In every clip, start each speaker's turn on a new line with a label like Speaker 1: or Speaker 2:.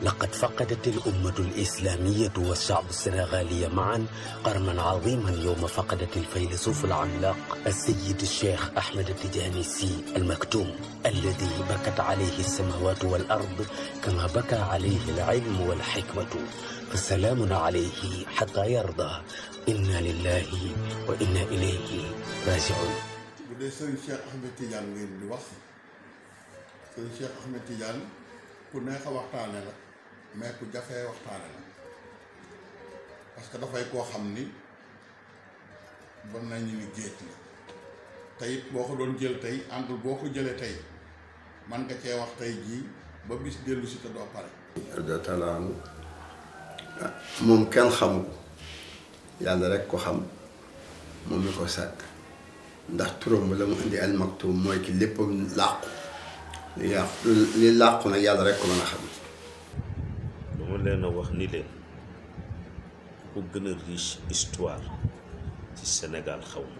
Speaker 1: لقد فقدت الأمة الإسلامية والشعب السنغالي معا قرنا عظيما يوم فقدت الفيلسوف العملاق السيد الشيخ أحمد التجاني السي المكتوم الذي بكت عليه السماوات والأرض كما بكى عليه العلم والحكمة فسلام عليه حتى يرضى إنا لله وإنا إليه راجعون
Speaker 2: bu dee sëriñ Cheikh Ahmed Tidiane ngeen di wax sëriñ Cheikh Ahmed Tidiane ku neex a waxtaane la mais ku jafee waxtaane la parce que dafay koo xam ni bon nañu ni géej la tey it boo ko doon jël tey angle boo ko jëlee tey man nga cee wax tey jii ba bis dellu si te doo pare
Speaker 3: da talaanu moom kenn xamu ko yàlla rek ko xam moom mi ko sàkk ndax turam la mu indi al maktum mooy ki léppam làqu li yàqu li làqu nag yàlla rek ko mën a xam
Speaker 4: dama leen a wax ni leen ku gën a riche histoire ci Sénégal xaw ma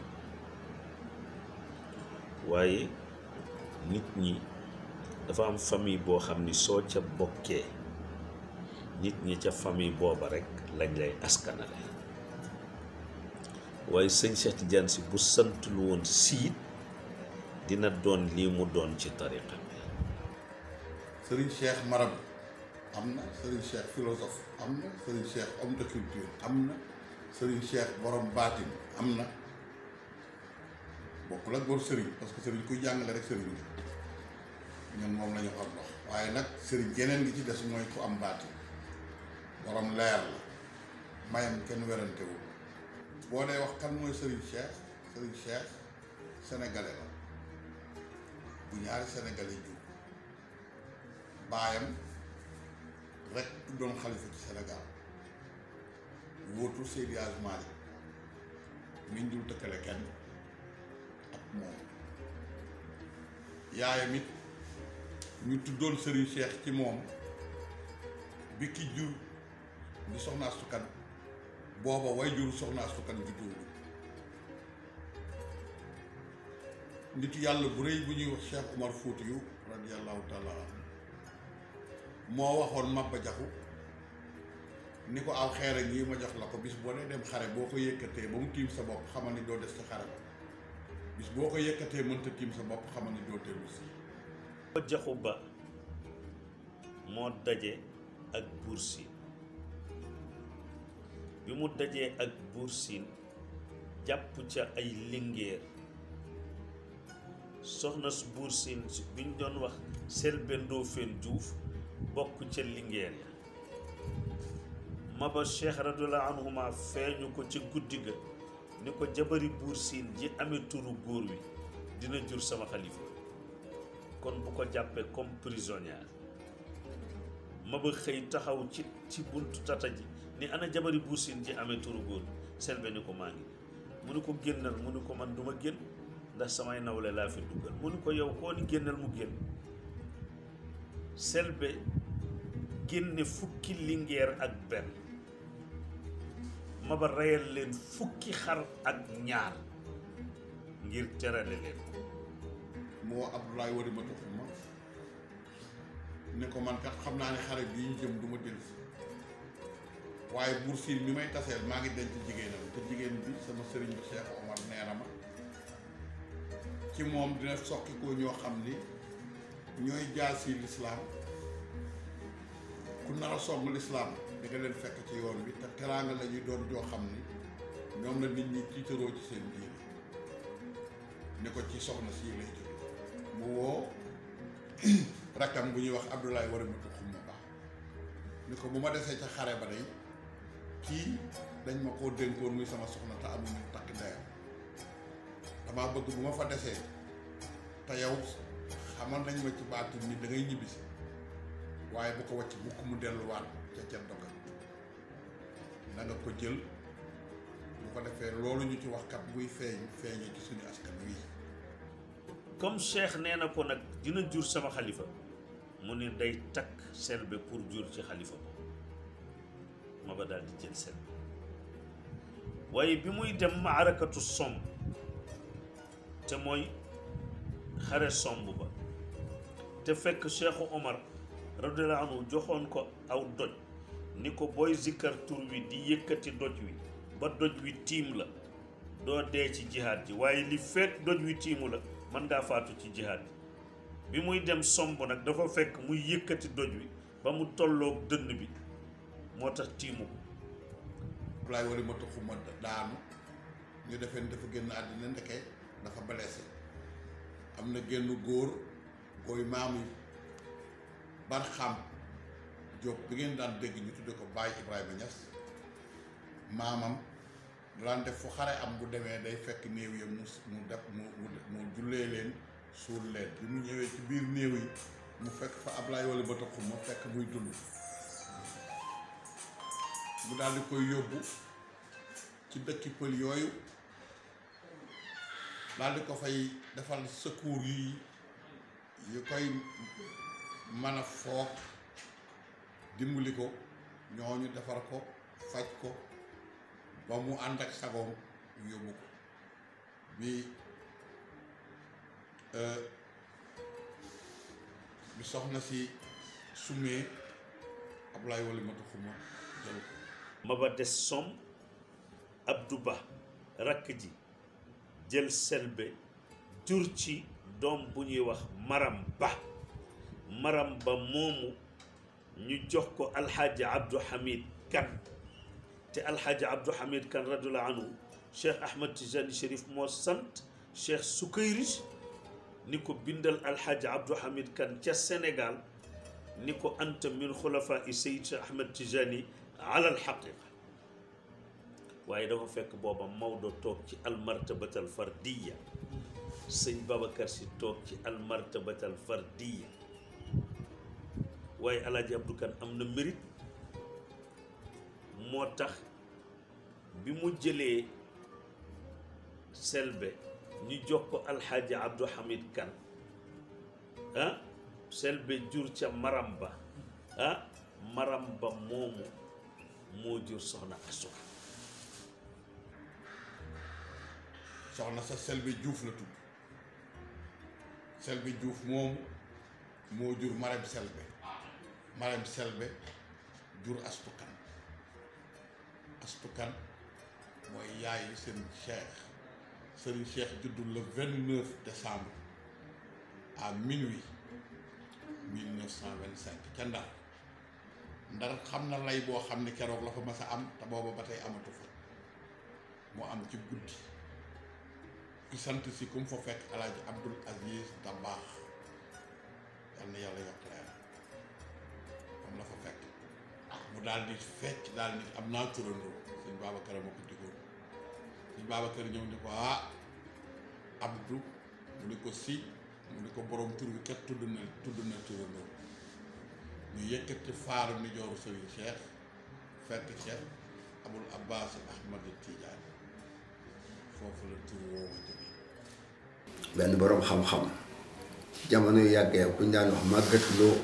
Speaker 4: waaye nit ñi dafa am famille boo xam ni soo ca bokkee nit ñi ca famille booba rek lañ lay askanale waaye sëñ Cheikh Tidiane si bu santul woon siit dina doon lii mu doon ci tariqa bi
Speaker 2: sëriñ Cheikh marab am na sëriñ Cheikh philosophe am na sëriñ Cheikh homme de culture am na sëriñ Cheikh borom baatin am na bokkul ak bor sëriñ parce que sëriñ kuy jàngale rek sëriñ la ñun moom la ñu xam dox waaye nag sëriñ geneen gi ci des mooy ku am baatin borom leer la mayam kenn werantewul boo dee wax kan mooy sëriñ Cheikh sëriñ Cheikh sénégalais la bu ñaari sénégalais jur baayam rek doon xalifa ci Sénégal wóotu Seydi Hadji Malick miñ dul tëkkale kenn ak moom yaayam it ñu tuddoon Serigne Cheikh ci moom bi ki jur di soxna Astu Kan booba way jur soxna Astu Kan juddóogu nitu yàlla bu rëy bu ñuy wax Cheikh Omar Foutiyou radiyallahu taala anhu moo waxoon Maba Jaxu ni ko aw xeer ngi ma jox la ko bis boo dee dem xare boo ko yëkkatee ba mu tiim sa bopp xamal ni doo des ci xare ba bis boo ko yëkkatee mënta tiim sa bopp xamal ni doo dellu si
Speaker 4: ba jaxu ba moo daje ak Buur Siin bi mu dajee ak Buur Siin jàpp ca ay lingéer soxna su Buur Siin bi ñu doon wax Selbé Ndofène Diouf bokk ca lingéer ya Maba Cheikh radiyallahu anhuma feeñu ko ci guddi ga ni ko jabari Buur Siin ji amee turu góor wi dina jur sama xalifa kon bu ko jàppee comme prisonnière Maba xëy taxaw ci ci buntu tata ji ni ana jabari Buur Siin ji amee turu góor Selbé ni ko maa ngi mu ni ko génnal mu ni ko man duma génn ndax samay nawle laa fi duggal mu ni ko yow koo ni génnal mu génn Selbé génne fukki lingeer ak benn Maba reyal leen fukki xar ak ñaar ngir terale leen
Speaker 2: moo Abdoulaye Wade ma topp ma ne ko man kat xam naa ne xare bii ñu jëm du ma dellu si waaye Buur Siin mi may taseel maa ngi denc jigéenam te jigéen bi sama sëriñ bi Cheikh Omar nee na ma ci moom dina soqi ko ñoo xam ni ñooy jaasi lislaam ku nar a song lislaam di nga leen fekk ci yoon bi te teraanga la ñuy doon joo xam ni ñoom la nit ñi tiitaroo ci seen diine ni ko ci soxna sii lay jóge mu woo rakkam bu ñuy wax Abdoulaye war a matu xumma baax ni ko bu ma desee ca xare ba day kii dañ ma koo dénkoon muy sama soxna te amuñu takk ndeyam damaa bëgg bu ma fa desee te yow xamal nañ ma ci baatu ni da ngay ñibbisi waaye bu ko wàcc mukk mu delluwaat ca ca dogal na nga ko jël bu ko defee loolu ñu ci wax kat buy feeñ feeñee ci suñu askan wi
Speaker 4: comme Cheikh nee na ko nag dina jur sama xalifa mu ne day takk Selbé pour jur ci xalifa boobu Maba daal di jël Selbé waaye bi muy dem maarakatu somb te mooy xare somb ba te fekk Cheikhu Omar radiyallahu anhu joxoon ko aw doj ni ko booy zikkar tur wi di yëkkati doj wi ba doj wi tiim la doo dee ci jihaad ji waaye li fekk doj wi tiimu la mën ngaa faatu ci jihaad ji bi muy dem somb nag dafa fekk muy yëkkati doj wi ba mu tolloog dënn bi moo tax tiimu ko
Speaker 2: Ablaye wali ma taxuma daanu ñu defee ni dafa génn àddina ndeke dafa blessé am na génn góor gooy maam yi Barxam Diop bi ngeen daan dégg ñu tudde ko Baye Ibrahima Niass maamam daan def fu xare am bu demee day fekk néew yi mu mu def mu mu mu jullee leen suul leen bi mu ñëwee ci biir néew yi mu fekk fa Ablaye wali ma taxuma fekk muy dund mu daal di koy yóbbu ci dëkki pël yooyu daal di ko fay defal secours yi yu koy mën a foog dimbali ko ñooñu defar ko faj ko ba mu ànd ak sagoom ñu yóbbu ko bi bi soxna si sumee Ablaye wali ma taxuma jël ko
Speaker 4: maba des som Abdou Ba rakk ji jël selbe jur ci doom bu ñuy wax maram ba maram ba moomu ñu jox ko alxaaji Abdou Hamid kan te alxaaji Abdou Hamid kan radiallahu anhu cheikh Ahmad Tijani Chérif moo sant cheikh Sukayrij ni ko bindal alxaaji Abdou Hamid kan ca Sénégal ni ko anta min xulafa i Seyd Cheikh Ahmad Tijani ala alxaqiqa waaye dafa fekk booba Maodo toog ci almartabatal fardiya sëñ Babacar si toog ci almartabatal fardiya waaye alaaji Abdou Kan am na mérite moo tax bi mu jëlee selbe ñu jox ko alxaaji Abdou Hamid Kan ah selbe jur ca maram ba ah maram ba moomu moo jur soxna asuka
Speaker 2: soxna sa Selbe Diouf la tudd Selbe Diouf moomu moo jur Marème Selbe Marème Selbe jur astukan astukan mooy yaayu seen cheikh sëriñ cheikh juddul le vingt neuf décembre à minuit mille neuf cent vingt cinq ca Ndar Ndar xam na lay boo xam ne keroog la fa mas a am te booba ba tey amatu fa moo am ci guddi ki sant si ku mu fa fekk alaaji abdul aziz dabaax yal na yàlla yokk leer moom la fa fekk mu daal di fecc daal ni am naa turandoo sëñ Babacar ma ko digoon sëñ Babacar ñëw ni ko ah abdu mu ni ko si mu ni ko borom tur bi kat tudd na tudd na turandoo ñu yëkkati faaru ni jooru sëriñ cheikh fekk cheikh abul abbas ahmad tidiane foofu la tur woowu jóge
Speaker 3: benn boroom xam-xam jamono yu yàggee ku ñu daan wax màggat loo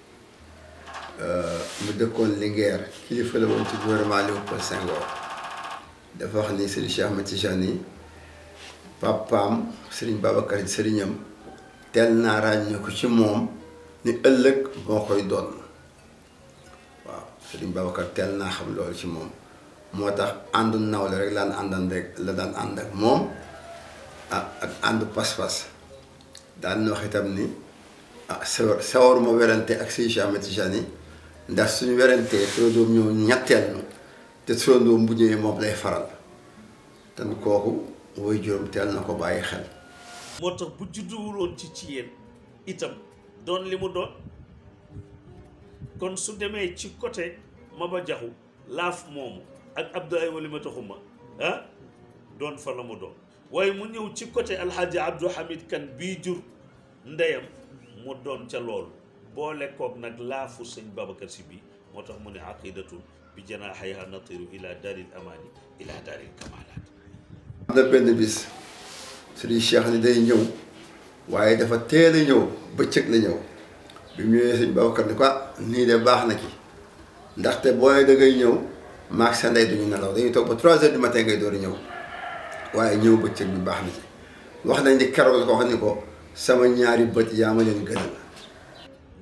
Speaker 3: mu dëkkoon Linguère kilifa la woon ci gouvernement Léopold Senghor dafa wax ni Serigne Cheikh Ahmed Tijani papaam Serigne Babacar sëriñam teel naa ràññee ko ci moom ni ëllëg moo koy doon waaw Serigne Babacar teel naa xam loolu ci moom moo tax àndu nawle rek laan àndan rek la daan ànd ak moom ah ak àndu pas-pas daan na wax itam ni ah sawar sawaruma werante ak Serigne Cheikh Ahmed Tijani ndax suñu werantee turandoom ñëw ñetteel nu te turandoom bu ñëwee moom lay faral te kooku woy juróom teel na ko bàyyi xel
Speaker 4: moo tax bu judduwuloon ci ci yéen itam doon li mu doon kon su demee ci côté Maba Jaxu laaf moomu ak Abdoulaye Walimata Xuma ah doon fa la mu doon waaye mu ñëw ci côté Alxaaji Abdou Hamid Kan bii jur ndeyam mu doon ca loolu boole koog nag laafu sëñ Babacar Si bii moo tax mu ne aqidatun bi janaaxayha natiru ila daaril amaani ila daaril kamalaat
Speaker 3: am na benn bis Serigne Cheikh ni day ñëw waaye dafa teel a ñëw bëccëg la ñëw bi mu ñëwee sëñ Babacar ni ko ah nii de baax na ci ndaxte booy da ngay ñëw maag sa ndey duñu nelaw dañuy toog ba trois heures du matin ngay door a ñëw waaye ñëw bëccëg bi baax na ci wax nañ ni keroog la ko wax ni ko sama ñaari bët yaa ma leen gënal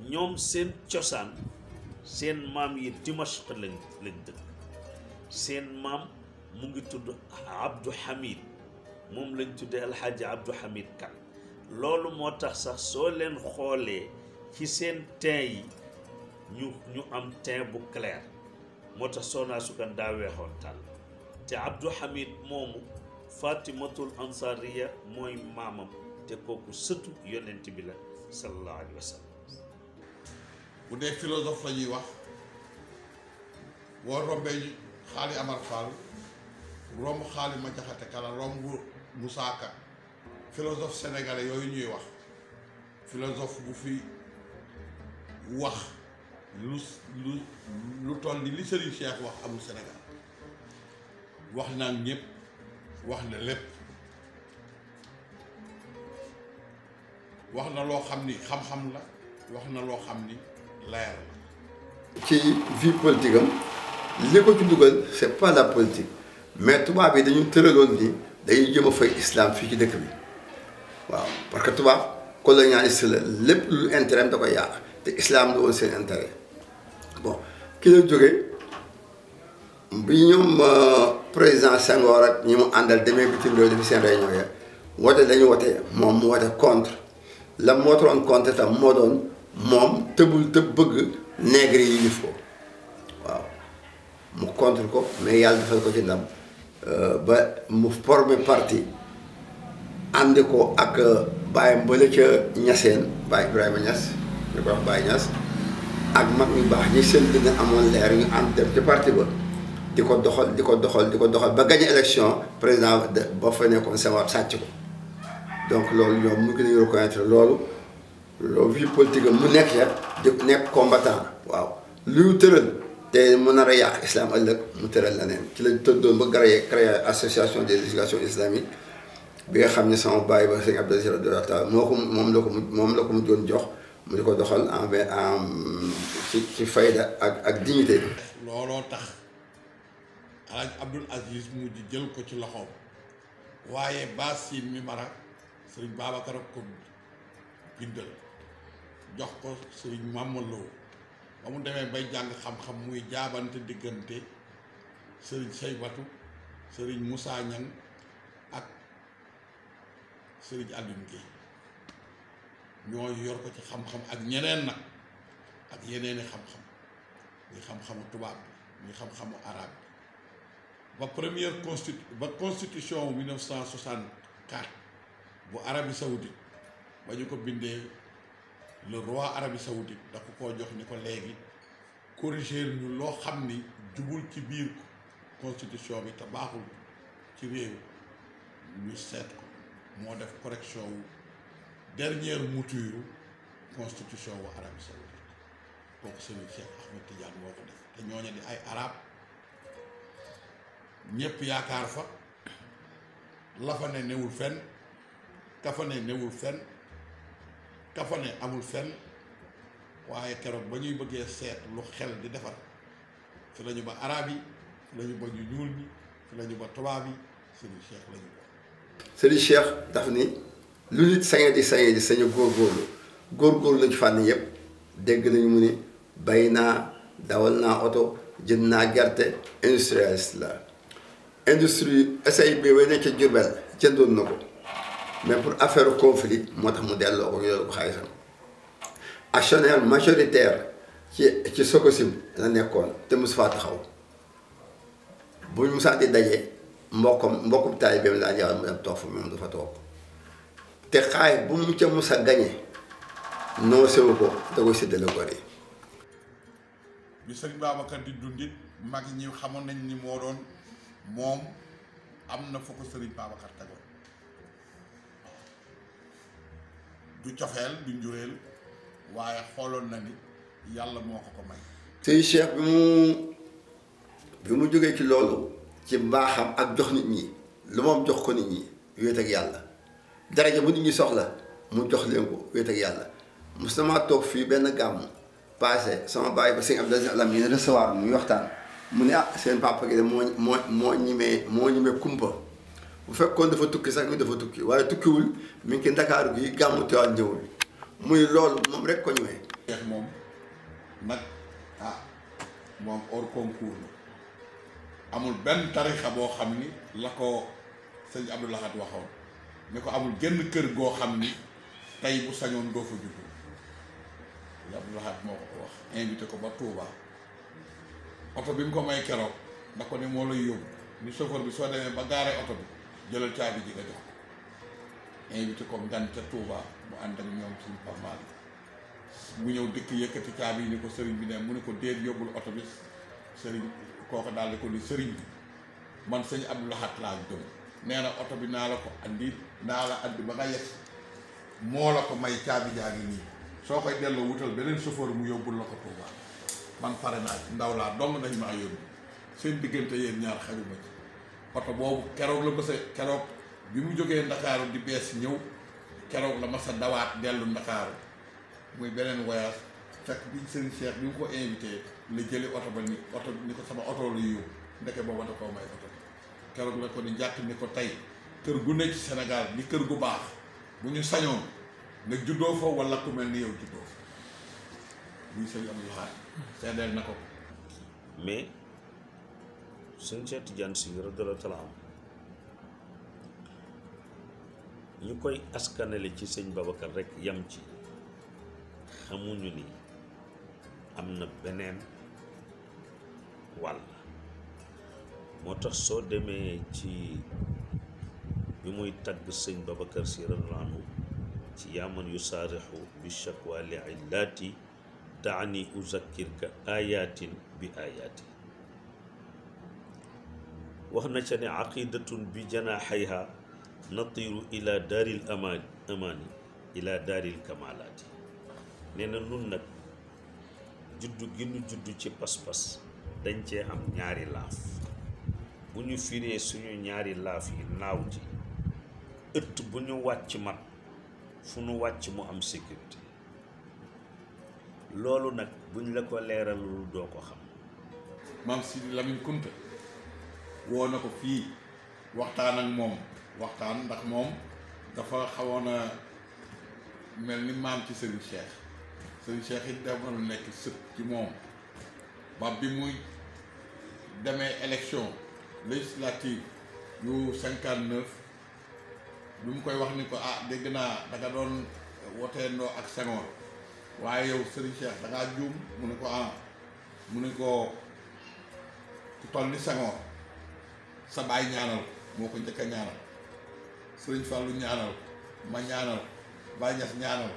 Speaker 4: ñoom seen cosaan seen maam yi Dimashq lañ lañ dëkk seen maam mu ngi tudd Abdou Hamid moom lañ tuddee alxaaji Abdou Hamid Kan loolu moo tax sax soo leen xoolee ci seen teint yi ñu ñu am teint bu clair moo tax Soxna Sukan daa weexoon tàll te Abdou Hamid moomu Fatimatul Ansariya mooy maamam te kooku sëtu yonent bi la sallallahu alayhi wa sallam
Speaker 2: bu dee philosophe la ñuy wax boo rombee xaali Amar Fall romb xaali ma jaxate kala romb Moussa Ka philosophe sénégalais yooyu ñuy wax philosophe bu fi wax lu lu lu toll ni li Serigne Cheikh wax amul Sénégal wax naan ñëpp wax na lépp wax na loo xam ni xam-xam la wax na loo xam ni leer la
Speaker 3: ci vie politique am li ko ci dugal c'est pas la politique mais tubaab yi dañu tëraloon ni dañuy jëm a fay islam fii ci dëkk bi waaw parce que tubaab colonialiste la lépp lu intérêt da koy yàq te islam du woon seen intérêt bon ki la jógee bi ñoom président Senghor ak ñi mu àndal demee bitim réew defi seen réunion ya wote dañu wote moom mu wote contre la moo doon contre tam moo doon moom tëbul tëb bëgg nègre yi yilif ko waaw mu contre ko mais yàlla defal ko ci ndam ba mu formé parti ànd ko ak bàyyam bële ca ñaseen Baye Ibrahima Niass ñu ko wax Baye Niass ak mag ñu baax ñi seen dina amoon leer ñu ànd dem ci parti ba di ko doxal di ko doxal di ko doxal ba gagné élection président de ba fa nekkoon Senghor sàcc ko donc loolu ñoom mu ngi leen reconnaître loolu loolu vie politique mu nekk ya di nekk combattant waaw luy tëral te mu nar a yàq islam ëllëg mu tëral leneen ci lañ tëddoon ba créé créé association des législations islamiques bi nga xam ne sama bàyyi ba sëñ Abdou Aziz radiyallahu taala moo ko moom la ko mu moom la ko mu doon jox mu di ko doxal en en ci ci fayda ak ak dignité
Speaker 2: looloo tax alaaj Abdul Aziz mujj jël ko ci loxoom waaye Basin mi mara sëriñ Babacar ak ko bindal jox ko sëriñ Mamadou ba mu demee bay jàng xam-xam muy jaabante diggante sëriñ Seybatu sëriñ Moussa Niang ak sëriñ Alioune Guèye ñoo yor ko ci xam-xam ak ñeneen nag ak yeneeni xam-xam muy xam-xamu tubaab bi muy xam-xamu arabe bi ba première constitu ba constitution 1964 bu Arabie Saoudite ba ñu ko bindee le roi Arabie Saoudite da ko koo jox ni ko léegi corriger ñu loo xam ni jubul ci biir constitution bi te baaxul ci réew ñu seet ko moo def correction wu dernière mouture constitution wu Arabie Saoudite kooku Serigne Cheikh Ahmed Tidiane moo ko def te ñooñu di ay arab ñépp yaakaar fa la fa ne newul fenn ka fa ne newul fenn ka fa ne amul fenn waaye keroog ba ñuy bëggee seet lu xel di defar fi lañu ba arab yi fi lañu ba ñu ñuul ñi fi lañu ba tubaab yi Serigne Cheikh lañu ko
Speaker 3: Serigne Cheikh daf ni lu nit sañe di sañe di sañu góorgóorlu góorgóorlu lañu fànn yépp dégg nañu mu ni bay naa dawal naa oto jënd naa gerte industrialiste la industrie SAIB way nekk ca Jurbel jëndoon na ko mais pour affaire conflit moo tax mu delloo ko yore ko xaalisam actionnaire majoritaire ci ci Sococim la nekkoon te mosu faa taxaw buñ musaa di daje mbokkam mbokkum taalibeem laa jawal mu dem toog fa moom du fa toog te xaay bu mu ca mus a gañe noo sewu ko da koy séddale gor yi
Speaker 2: bi sëñ Babacar di dundit mag ñi xamoon nañ ni moo doon moom am na fa ko sëriñ Babacar tegoon du cofeel du njureel waaye xooloon na ni yàlla moo ko ko may
Speaker 3: sëñ Cheikh bi mu bi mu jógee ci loolu ci mbaaxam ak jox nit ñi lu moom jox ko nit ñi wéet ak yàlla daraja bu nit ñi soxla mu jox leen ko wéet ak yàlla mos na maa toog fii benn gàmm passé sama bàyyi ba sëñ Abdou Aziz Alam yi recevoir muy waxtaan mu ne ah seen papa gi de moo moo moo ñimee moo ñimee kumpa bu fekkoon dafa tukki sax mi dafa tukki waaye tukkiwul mi ngi ki ndakaaru gi gàmmu Tiwaawan ñëwul muy loolu moom rek ko ñëwee
Speaker 2: Cheikh moom nag ah moom hors concours la amul benn tarixa boo xam ni la ko sëñ Abdou Lahad waxoon ni ko amul genn kër goo xam ni tey bu sañoon doo fa juddu sëñ Abdou Lahad moo ko ko wax invité ko ba Touba oto bi mu ko may keroog da ko ni moo lay yóbbu ni chauffeur bi soo demee ba gaaree oto bi jëlal caabi ji nga jox ko invité ko ngan ca Touba mu ànd ak ñoom suñu parmaal mu ñëw dëkk yëkkati caabi yi ni ko sëriñ bi ne mu ne ko déet yóbbul oto bi sëriñ kooku daal di ko ni sëriñ bi man sëñ Abdou Lahad laa gëm nee na oto bi naa la ko andi naa la andi ba nga yegg moo la ko may caabi jaa ngi nii soo koy delloo wutal beneen chauffeur mu yóbbul la ko Touba man pare naa ci ndaw laa dong nañ maa yóbbu seen diggante yéen ñaar xajuma ci oto boobu keroog la mësa keroog bi mu jógee ndakaaru di bees ñëw keroog la masa dawaat dellu ndakaaru muy beneen voyage fekk bi sëriñ Cheikh bi mu ko invité la jëli oto ba ni oto ni ko sama oto la yóbbu ndeke booba da koo may oto bi keroog la ko ni jàkk ni ko tey kër gu nekk ci Sénégal ni kër gu baax bu ñu sañoon nga juddoo fa wala ku mel ni yow juddoo fa muy sëñ Abdou Lahad seedeel na ko
Speaker 4: mais sëñ Cheikh Tidiane Sy radiyallaahu taala am ñu koy askanale ci sëñ Babacar rek yam ci xamuñu ni am na beneen wàll moo tax soo demee ci bi muy tagg sëñ Babacar Sy radiyallaahu anhu ci yaaman yu saarixu bi shakwa li illaati daani uzakkirka ayatin bi ayati wax na ca ne aqidatun bi janaaxayha natiru ila daaril amaan amaani ila daaril kamalaati nee na nun nag juddu gi nu juddu ci pas-pas dañ cee am ñaari laaf bu ñu firee suñu ñaari laaf yi naaw ci ëtt bu ñu wàcc mat fu nu wàcc mu am sécurité loolu nag buñ la ko leeralul doo ko xam
Speaker 2: maam Sidi Lamine Kunta woo na ko fii waxtaan ak moom waxtaan ndax moom dafa xawoon a mel ni maam ci Serigne Cheikh Serigne Cheikh it demoon nekk sët ci moom ba bi muy demee élection législative yu cinquante neuf bi mu koy wax ni ko ah dégg naa danga doon woteendoo ak Senghor waaye yow Serigne Cheikh da ngaa juum mu ne ko ah mu ne ko ku toll ni Senghor sa baay ñaanal moo ko njëkk a ñaanal Serigne Fallou ñaanal ma ñaanal Baye Niass ñaanal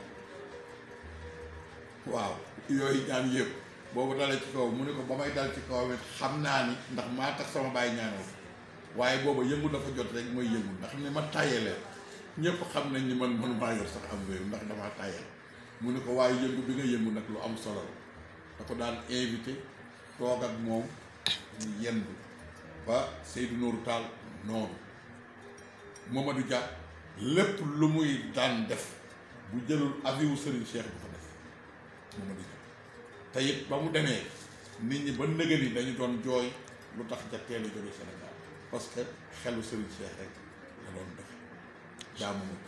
Speaker 2: waaw yooyu ñaan yëpp boobu dalee ci kaw mu ne ko ba may dal ci kaw it xam naa ni ndax maa tax sama baay ñaanal waaye booba yëngu dafa jot rek mooy yëngu ndax ni ma tàyyalee ñëpp xam nañ ni man man maa yor sax am réew ndax damaa tàyyal mu ne ko waaye yëngu bi nga yëngu nag lu am solo la da ko daan invité toog ak moom ñu yendu ba Seydou Nourou Tall noonu Mamadou Dia lépp lu muy daan def bu jëlul avis wu Serigne Cheikh bu ko def Mamadou Dia te it ba mu demee nit ñi ba nëgëni dañu doon jooy lu tax ja teel a jóge Sénégal parce que xelu Serigne Cheikh rek la doon def jaamu ma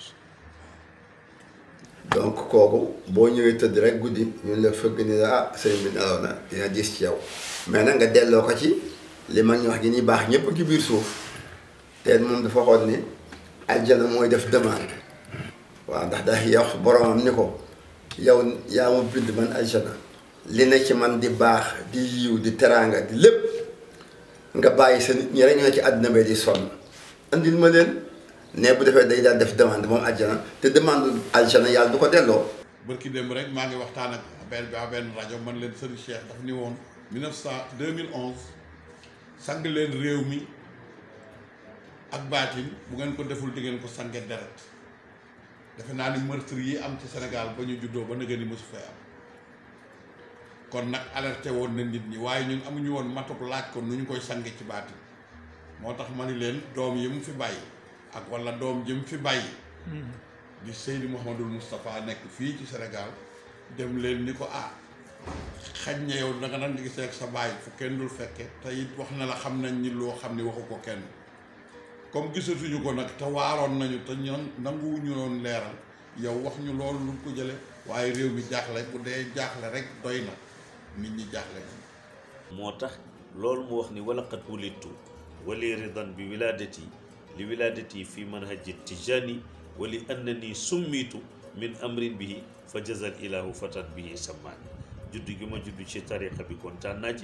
Speaker 3: donc kooku boo ñëwee tëdd rek guddi ñun la fëgg ni la ah sëriñ bi nelaw na dina gis ci yow mais nag nga delloo ko ci li mag ñu wax gi ni baax ñëpp ci biir suuf te moom dafa xool ni aljana mooy def demande waaw ndax da yow boromam ni ko yow yaa ma bind man aljana li ne ci man di baax di yiw di teraanga di lépp nga bàyyi sa nit ñi rek ñoo ci àddina bi di sonn andil ma leen ne bu defee day daal def demande moom aljana te demande aljana yàlla du ko delloo
Speaker 2: bërki démb rek maa ngi waxtaan ak benn bi benn rajo man leen Serigne Cheikh daf ni woon 1900 2011 sang leen réew mi ak baatin bu ngeen ko deful di ngeen ko sange deret defe naa ni meurtre yi am ci Sénégal ba ñu juddoo ba nëgë ni mosu fee am kon nag alerté woon na nit ñi waaye ñun amuñu woon matuk laaj ko nu ñu koy sange ci baatin moo tax ma ni leen doom yi mu fi bàyyi ak wala doom ji mu fi bàyyi di Seydi Mouhamadul Moustapha nekk fii ci Sénégal dem leen ni ko ah xañ na yow danga nan di gisee ak sa baay fu kenn dul fekke te it wax na la xam nañ ni loo xam ni waxu ko kenn comme gisatuñu ko nag te waaroon nañu te ñoon nanguwuñu loon leeral yow wax ñu loolu lu ko jële waaye réew mi jaaxle bu dee jaaxle rek doy na nit ñi jaaxle
Speaker 4: moo tax loolu mu wax ni wala qad wulidtu wali ridan bi wiladati li wiladati fi manhaji tijani wa li annani summitu min amrin bihi fa jazal ilahu fatan bihi sammaani juddu gi ma juddu ci tariqa bi kontaan naa ci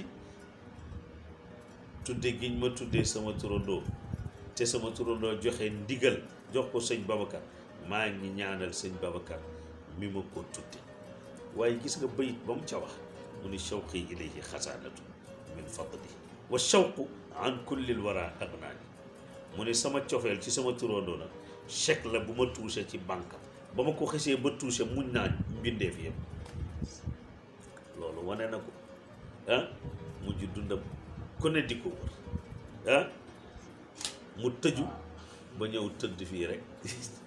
Speaker 4: tudde giñ ma tuddee sama turandoo te sama turandoo joxe ndigal jox ko sëñ Babacar maa ngi ñaanal sëñ Babacar mi ma ko tudde waaye gis nga bayit ba mu ca wax mu ni shawqi ilayhi xasaanatu min fadli wa shawqu an kullil wara agnaani mu ne sama cofeel ci sama turandoo nag chèque la bu ma touché ci banque ba ma ko xesee ba touché muñ naa mbindeef yëpp loolu wane na ko ah mujj dundam ku ne di ko wër ah mu tëju ba ñëw tëdd fii rek